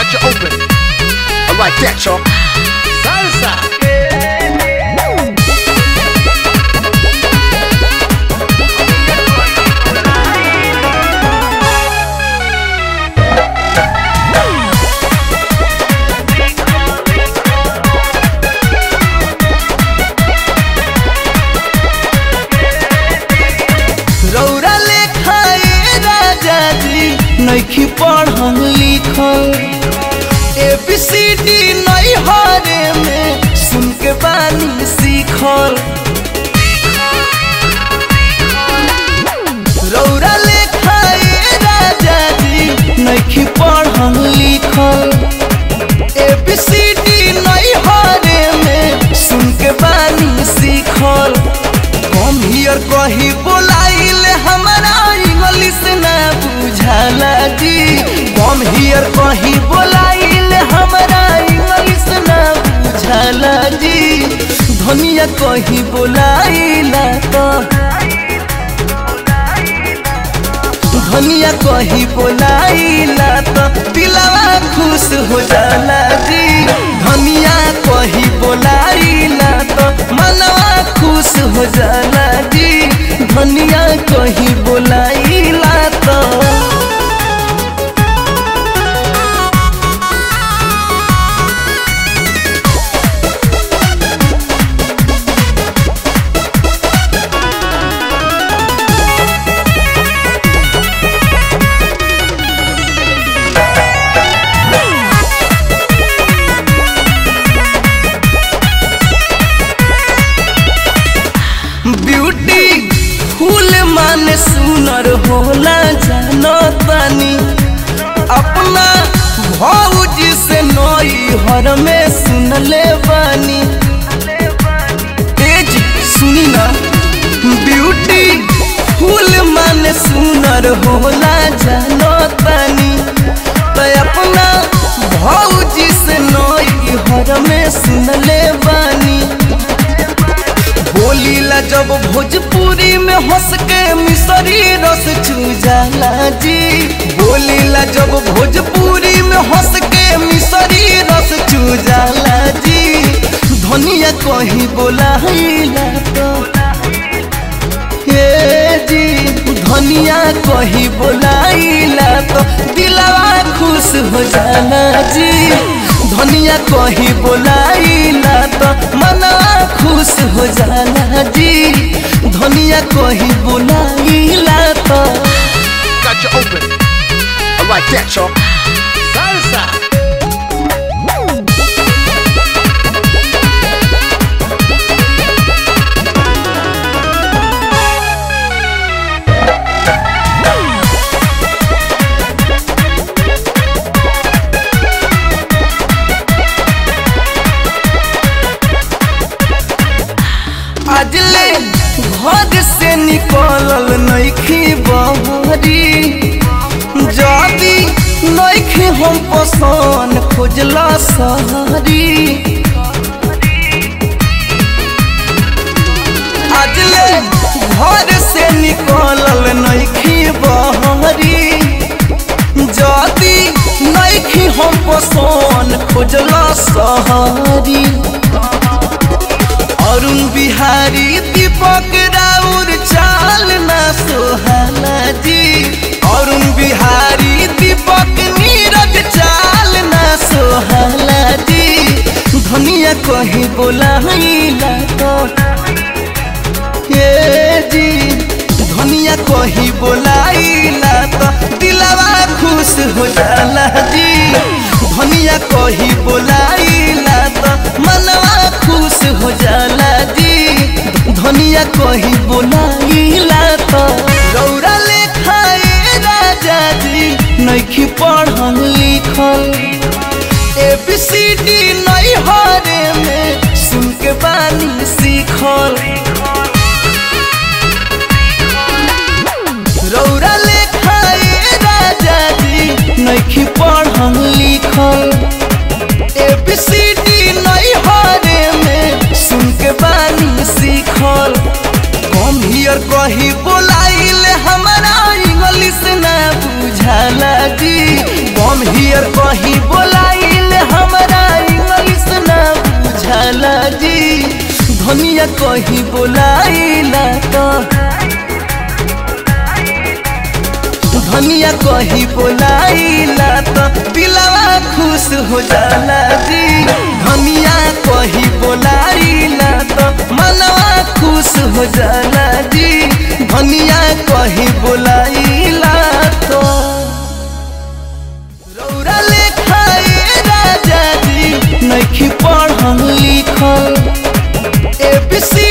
Got you open. I like that, y'all. Salsa. रौरा लेखाए राजा जी नैखी पढ़ल लिखल ए बी सी डी नहीं हरे में सुन के बानी सीखल रौरा लेखाए राजा जी नैखी पढ़ल लिखल ए बी सी डी नहीं हरे में सुन के बानी सीखल कम हियर कही बोलाइल हमारा इंग्लिश ना बुझाला जी कम हियर कही बोलाइल हमारा इंग्लिश ना बुझाला जी धनिया कही बोलाइला तो धनिया कही बोलाइला तो दिलवा खुश हो जाला जी धनिया कही बोलाइला तो मनवा खुश हो जाला जी धनिया कही बोलाइला तो ब्यूटी फूल माने सुनर होला जानो तानी अपना भौजी से नई हर में सुनले बानी तेज सुनी ना ब्यूटी फूल माने सुनर होला जानो तानी तो अपना भौजी से नई हर में सुनले बानी बोलीला जब भोजपुरी में हंस के मिसरी रस चूजाला जी बोलीला जब भोजपुरी में हंस के मिसरी रस चूजाला जी धनिया कहीं बोलाइला तो हे जी धनिया कहीं बोलाइला तो दिलवा खुश हो जाला जी धनिया कहीं बोलाइला तो मनवा खुश हो जाला जी धनिया कहीं बोलाइला तो Got you open. I like that, y'all. Salsa. अजले घर से निकलल नइखी बहरी जदी नइखी हम पसंद खोजला सहरी अजले घर से निकलल नइखी बहरी जदी नइखी हम पसंद खोजला सहरी अरुण बिहारी दीपक राउर चाल ना सोहाला जी अरुण बिहारी दीपक नीरज चाल ना सोहाला जी धनिया कहीं बोलाइला तो ये जी धनिया कहीं बोलाइला तो दिलवा खुश हो जाला जी धनिया कहीं बोलाइला तो मनवा खुश हो जाला जी धनिया कहीं बोलाइला तो रौरा लेखाए राजा जी नइखी पढ़ल लिखल ए बी सी डी नहीं हरे में सुन के बानी सीखल रौरा लेखाए राजा जी नइखी पढ़ल लिखल ए बी सी डी नहीं हरे में सुन के बानी सीखल कम हियर कही बोलाइल हमारा इंग्लिश ना बुझाला जी कम हियर कही बोला धनिया कहीं बोलाइला तो धनिया कहीं बोलाइला तो दिलवा खुश हो जाला जी धनिया कहीं बोलाइला तो मनवा खुश हो जाला जी धनिया कहीं बोलाइला तो रौरा लेखाए राजा जी नइखी पढ़ल लिखल एबीसी